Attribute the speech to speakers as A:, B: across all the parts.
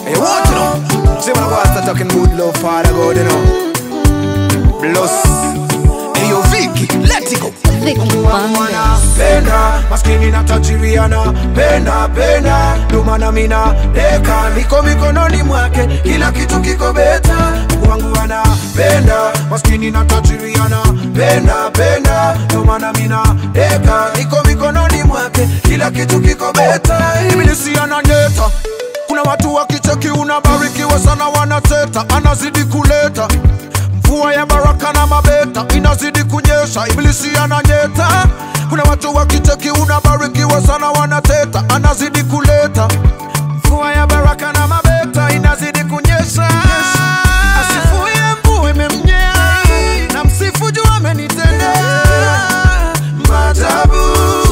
A: Hey, what you know? See when I go start talking good love, Father God, you know. Bless. Hey, yo, Vicky, let it go.
B: Vicky Bandes.
A: penda maskini na tajiriana penda penda ndomana mina deka niko mikononi mwake kila kitu kiko beta wangu anapenda maskini na tajiriana penda penda ndomana mina deka niko mikononi mwake kila kitu kiko beta ibilisi ananyeta kuna watu wakicheki unabarikiwa sana wanateta anazidi kuleta mvua ya baraka na mabeta inazidi kunyesha ibilisi ananyeta kuna watu wakicheki unabarikiwa sana wanateta anazidi kuleta mvua ya baraka na mabeta inazidi kunyesha asifuye mvua imemnyea na msifu juu amenitendea maajabu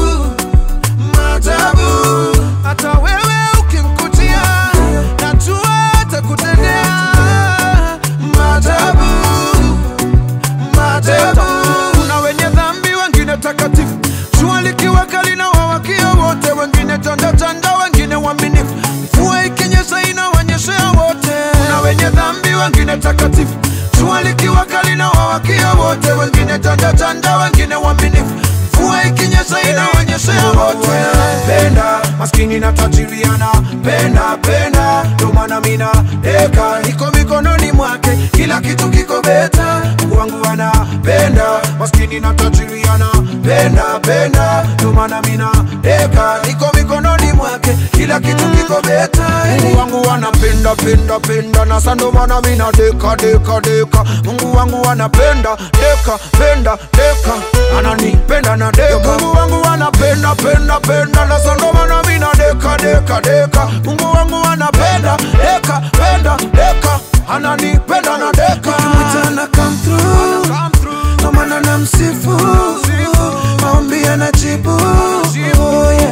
A: maajabu hata wewe ukimkutia najua atakutendea maajabu maajabu kuna wenye dhambi wengine takatifu jua likiwa kali na wawakia wote wengine chanda chanda wengine waaminifu mvua ikinyesha inawanyeshea wote kuna wenye dhambi wengine takatifu jua likiwa kali na wawakia wote wengine chanda chanda wengine waaminifu mvua ikinyesha inawanyeshea wote penda maskini na tajiriana penda penda ndo maana mina deka niko mikononi mwake kila kitu kiko beta Mungu wangu anapenda maskini na tajiriana penda penda ndo maana mina deka niko mikononi mwake kila kitu kiko beta Mungu wangu anapenda penda penda na sando maana mina deka deka deka Mungu wangu anapenda deka penda deka ananipenda na deka Mungu wangu anapenda penda penda na sando maana mina deka deka deka Mungu wangu anapenda deka penda deka ananipenda na deka
C: Mchana come through Ndo maana namsifu Maombi anajibu Oh, yeah.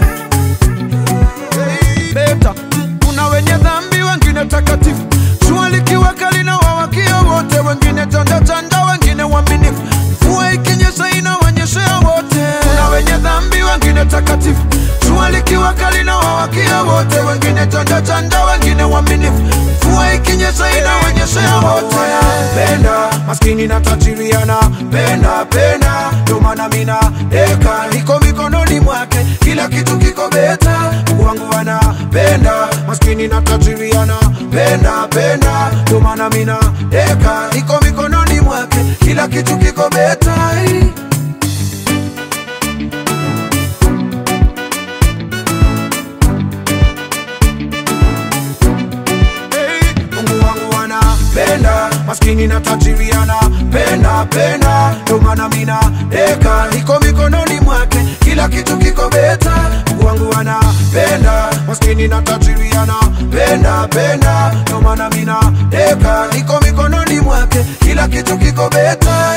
A: beta kuna wenye dhambi wengine takatifu jua likiwa kali na wawakia wote wengine chanda chanda wengine waaminifu mvua ikinyesha inawanyeshea wote kuna wenye dhambi wengine takatifu jua likiwa kali na wawakia wote wengine chanda chanda wengine waaminifu mvua ikinyesha inawanyeshea wote penda maskini na tajiriana penda penda ndo maana mina deka niko mikononi mwake kila kitu kiko beta Mungu wangu anapenda maskini na tajiriana penda penda ndo maana mina deka niko mikononi mwake kila kitu kiko beta Hey, Mungu wangu anapenda maskini na tajiri anapenda penda ndo maana mina deka niko mikononi mwake kila kitu kiko beta Mungu wangu anapenda maskini na tajiri anapenda penda ndo maana mina deka niko mikononi mwake kila kitu kiko beta